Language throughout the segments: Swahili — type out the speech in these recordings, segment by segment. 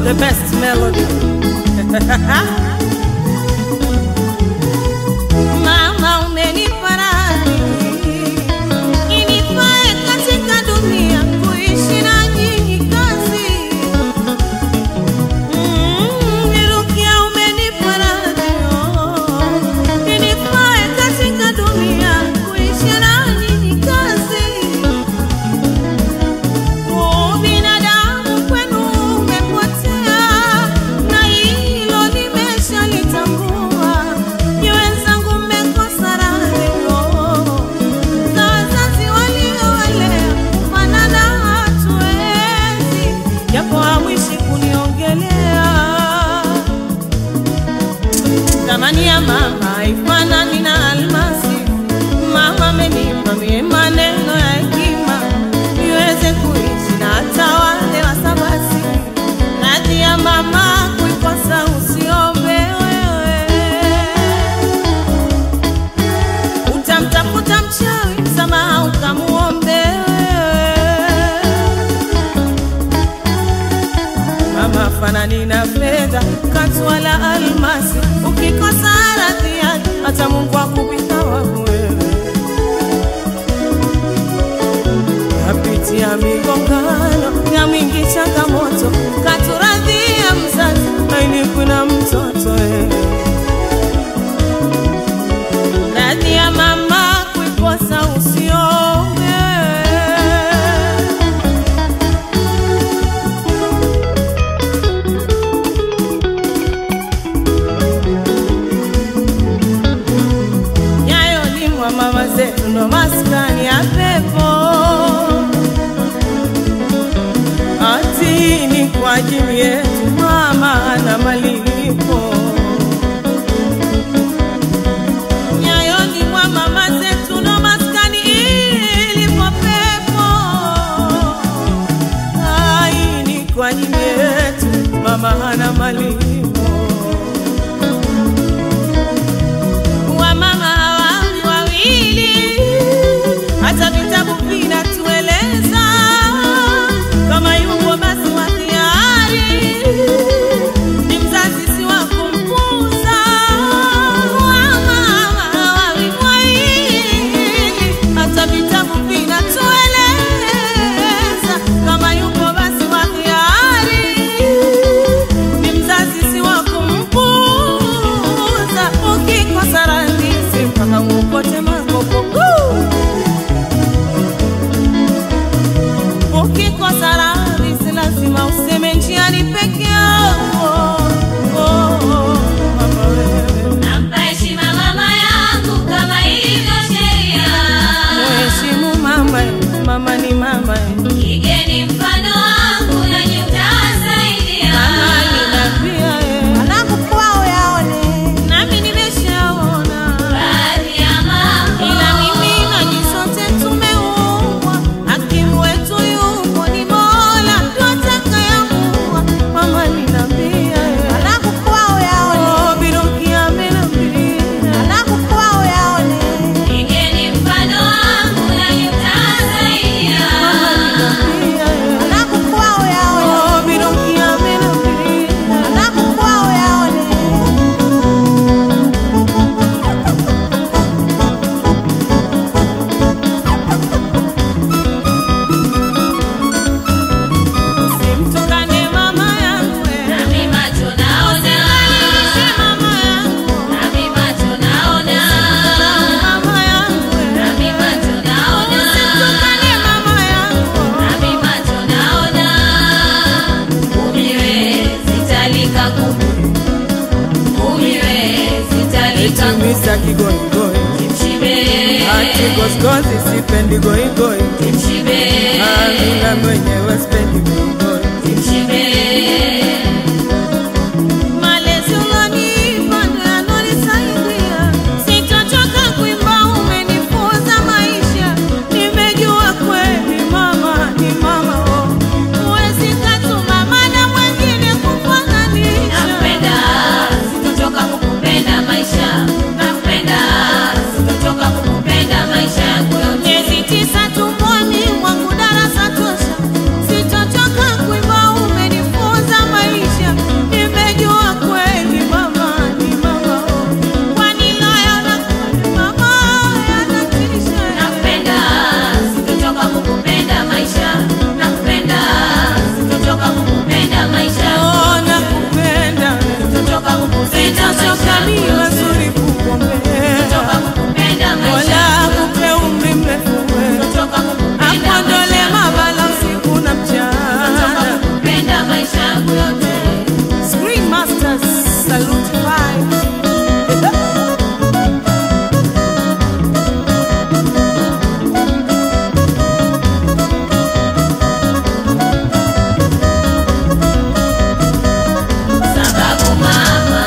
the best melody. Mama umenipa radhi inifae katika dunia kuishi na nyinyi kazi. Mm, Nirukia umenipa radhi oh, inifae katika dunia kuishi na nyinyi kazi. Binadamu kwenu umepotea, na hilo nimeshalitambua. Ni wenzangu mmekosa radhi za wazazi waliowalea, kufanana hatuwezi, japo hamwishi kuniongelea. Thamani ya mama haifanani na almasi. Mama amenipa mie maneno ya hekima niweze kuishi na hata wale wasabasi. Radhi ya mama kuikosa usiombe wewe, utamtafuta mchawi msamaha ukamuombe wewe. Mama fanani na fedha katu wala almasi, ukikosa radhi yake hata Mungu akupita waku wewe. Napitia migongano ya mingi changamoto, katuradhia mzazi aini kuna mtoto wewe. Radhi ya mama kuikosa usiombe yayolimwa mama zetu ndo maskani ya pepo ati ni kwa ajili yetu mama na malipo nyayolimwa mama zetu ndo maskani ilipo pepo ai ni kwa ajili yetu mama hana malipo wamama hawawi wawili, hata vitabu vinatueleza kama yupo basi wa hiari ni mzazi si wa kumpuza. Wamama hawawi wawili, hata vitabu vinatueleza kama yupo basi wa hiari ni mzazi si wa kumpuza. Ukikosa radhi mpaka uokote makopo. Ukikosa radhi si lazima useme njiani peke yako. Oh, oh, mama wewe, Nampa heshima mama yangu kama ilivyo sheria. mheshimu mama, mama ni mama, Igeni mfano wangu nanyi mtasaidia. mama ninapia Wanangu kwao yaone nami nimeshaona Baadhi ya mambo ila mimi na nyinyi sote tumeumbwa, hakimu wetu yupo ni Mola, ndo atakayeamua. Mama ninambia, Wanangu kwao yaone oh, Biruki amenambia, Wanangu kwao yaone igeni mfano wangu nanyi mtasaidia. ninambia, Wanangu kwao yaone oh, Biruki amenambia, Wanangu kwao yaone simtukane mama yangu, eh, Nami macho naona, msimamishe mama yangu, nami macho naona, mama yangu, eh, nami macho naona, simtukane mama yangu. nami macho naona. Umiwe sitalika kuku, umiwe sitalika kuku. Misa kigoigoi Kimshibe, ati goskozi sipendi goigoi kimshibe, amina mwenyewe spendi goigoi kimshibe. malezi ulonipa ndo yanonisaidia sitochoka kuimba umenifunza maisha nimejua kweli mama ni mama oh. huwezi katuma mana mwengine kufananisha Nakupenda, sitochoka kukupenda maisha. Nakupenda, sitochoka kukupenda maisha yangu yote. miezi tisa tumboni mwangu darasa tosha sitochoka maisha yangu yote. Screen Masters Salute Five. Sababu mama,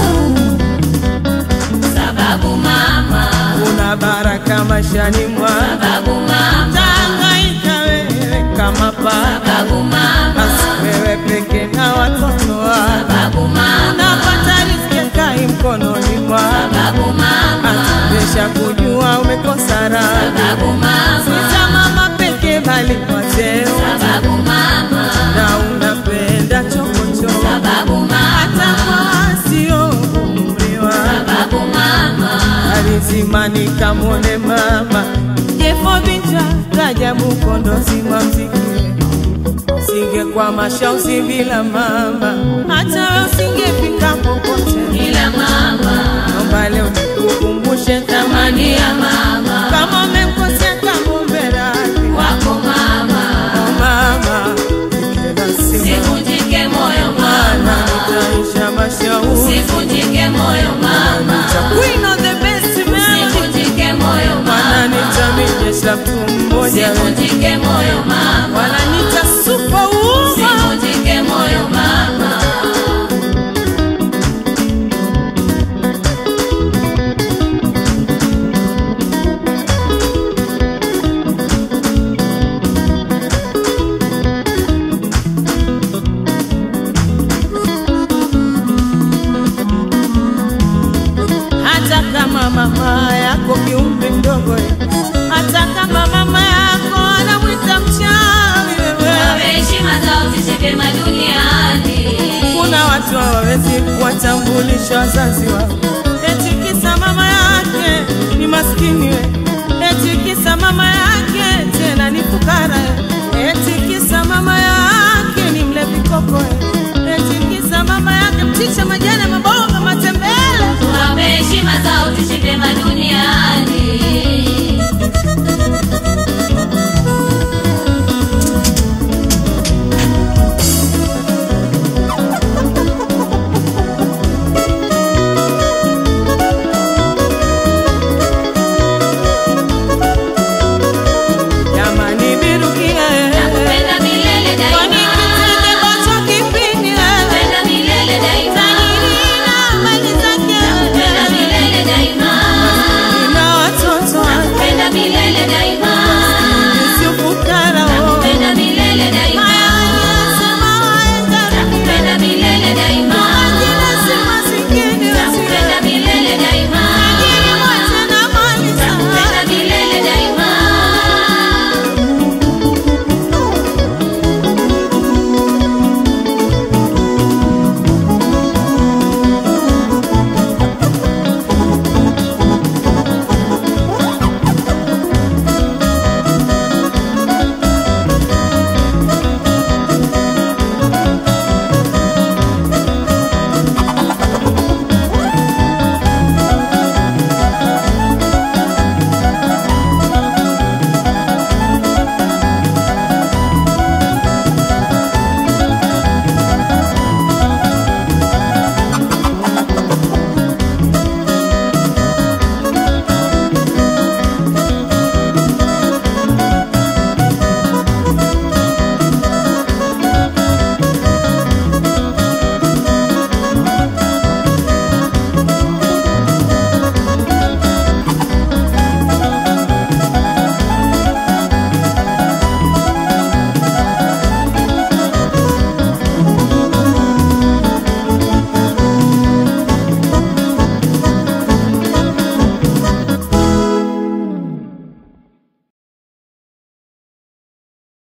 sababu mama, Una baraka maishani mwa sababu mama, Tangaika wewe kama baba sababu mama, Basi wewe peke na watoto wako sababu mama, Unapata riziki kai mkononi mwako sababu mama, Atubesha kujua umekosa raha sababu mama, Sita mama peke bali kwa cheo sababu mama, Na unapenda chokochoko sababu Hata mama, kwa sio umri wako sababu mama, alizimani kamwone mama jefo vita rajabu kondozi wa mziki singe kwa mashausi bila mama hata we usingefika popote ila mama, naomba leo nikukumbushe thamani thamani ya mama, kama umemkosea kamumberaki wako mama, mama ikenasima sivunjike moyo mana mama, nitaisha mashauri sivunjike moyo mama, Queen of the best melody sivunjike moyo Mana mama, nitamijesha mtu mmoja sivunjike moyo mama, wananita superwoman sivunjike moyo mama. hata kama mama yako kiumri mdogo eh, hata kama mama yako anamwita mchawi wewe Wape heshima zao ziishi vyema duniani. kuna watu hawawezi kuwatambulisha wazazi wao